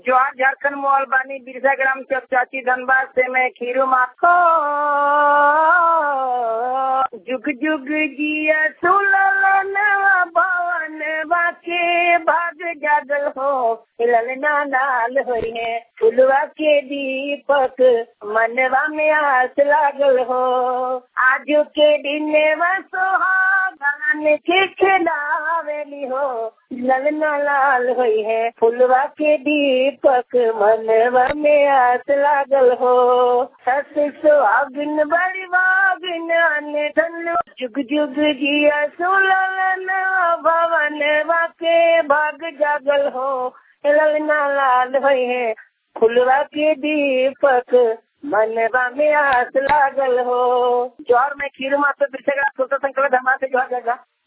जोहार झारखंड मोहल बानी बिरसा ग्राम चौक चाची धनबाद से मैं खीरू माखो जुग जुग जिया सुललन भवन बाके भाग जागल हो ललना नाल होई है फुलवा के दीपक मनवा में आस लागल हो आज के दिन सुहागन के खिलावेली हो ललना लाल हुई है फुलवा के दीपक मनवा में आस लागल हो सस सुहागिन बड़ी बागिन अने धन जुग जुग जिया सुललन भवन के भाग जागल हो ललना लाल हुई है फुलवा के दीपक मनवा में आस लागल हो जोहर में खीर माता बिरसेगा सुल्तान संकल धमा से जोहर जाएगा